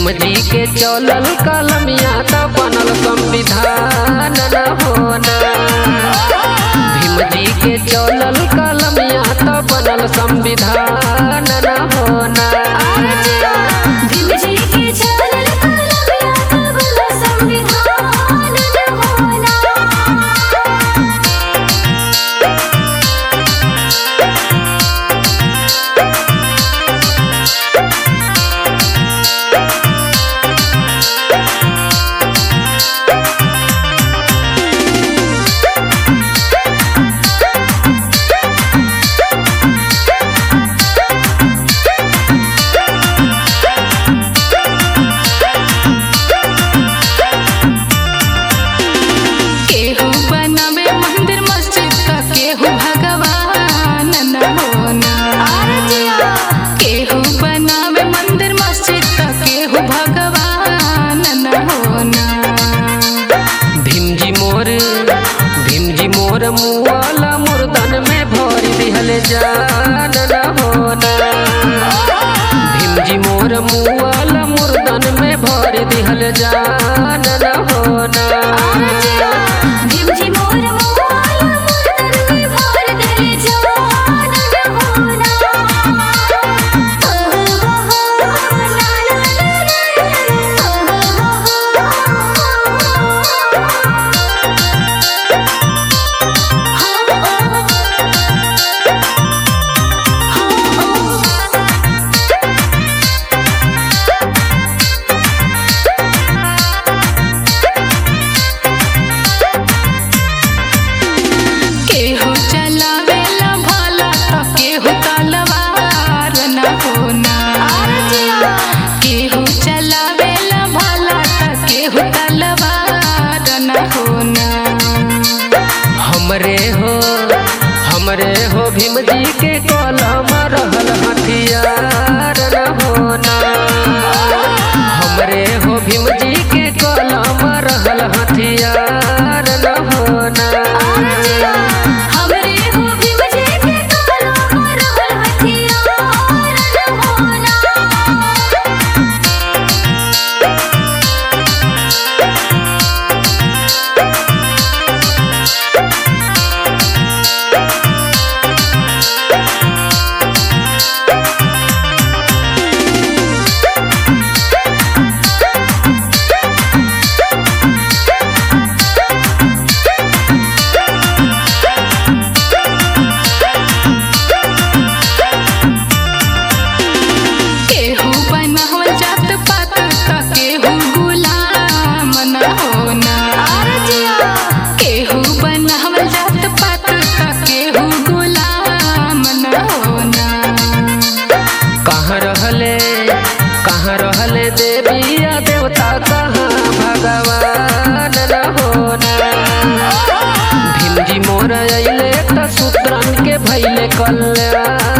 भीम जी के चलल कलमिया त बनल संविधान न होना भीम जी के चलल कलमिया त बनल संविधान न होना भीम जी के चलल कलमिया तब न संविधान न होना केहू बनावे मंदिर मस्जिद त केहू भगवान न होना केहू बनावे मंदिर मस्जिद त केहू भगवान न होना भीम जी मोर भीम जी मोर मुआला मुर्दन में भर दिहल जान न होना भीम जी मोर मुआला मुर्दन में भर दिहल जान न होना भीम जी मोर मोवाला मुर्दन में भर दिल जान न होना हो हो हो ला ला केहू चलावेला भाला त केहू तलवार न होना केहू चलावेला भाला त केहू तलवार न होना हमरे हो हमरे हो भीम जी के कलम रहल हथियार न होना हमरे हो भीम जी के कलम रहल हथियार न होना हमरे हो भीम जी के कलम रहल हथियार न होना केहू बनावल जात पात त केहू गुलाम न होना केहू बनावल जात पात त केहू गुलाम न होना कहाँ रहले कहाँ रहले देविया देवता कहाँ भगवान न होना भीम जी मोर अइले त शूद्रन के भैले कल्याण